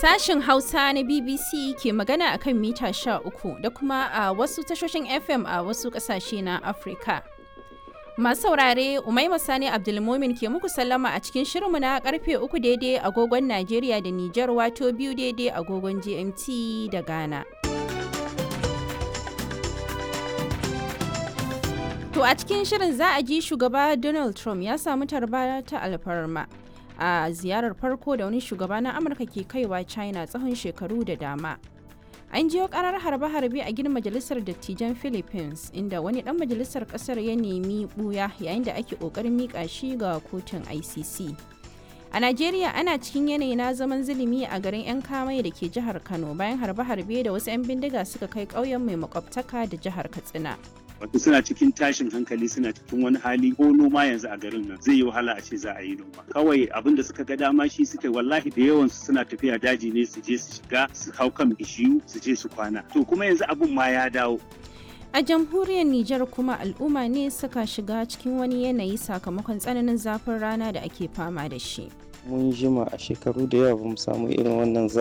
Sashen Hausa na BBC ke magana a kan mita 13 da kuma a wasu tashoshin FM a wasu ƙasashe na Afirka. Masu saurare Umaima Sani Abdulmumin ke muku sallama a cikin shirinmu na karfe uku daidai agogon Najeriya da Nijar wato biyu daidai agogon GMT da Ghana. To a cikin shirin za a ji shugaba Donald Trump ya samu tarba ta alfarma a ziyarar farko da wani shugaba na Amurka ke kaiwa China tsawon shekaru da dama. An jiyo karar harbe-harbe a gidan majalisar dattijan Philippines inda wani dan majalisar kasar ya nemi buya yayin da ake kokarin mika shi ga kotun ICC. A Najeriya ana cikin yanayi na zaman zulumi a garin 'yan kamai da ke jihar Kano bayan harbe-harbe da wasu 'yan bindiga suka kai ƙauyen mai makwabtaka da jihar Katsina. wato suna cikin tashin hankali suna cikin wani hali ko noma yanzu a garin nan zai yi wahala a ce za a yi noma kawai abin da suka ga dama shi suka wallahi da yawan su suna tafiya daji ne su je su shiga su hau kan bishiyu su je su kwana to kuma yanzu abin ma ya dawo A jamhuriyar Nijar kuma al'umma ne suka shiga cikin wani yanayi sakamakon tsananin zafin rana da ake fama da shi. mun jima a shekaru da yawa bamu samu irin wannan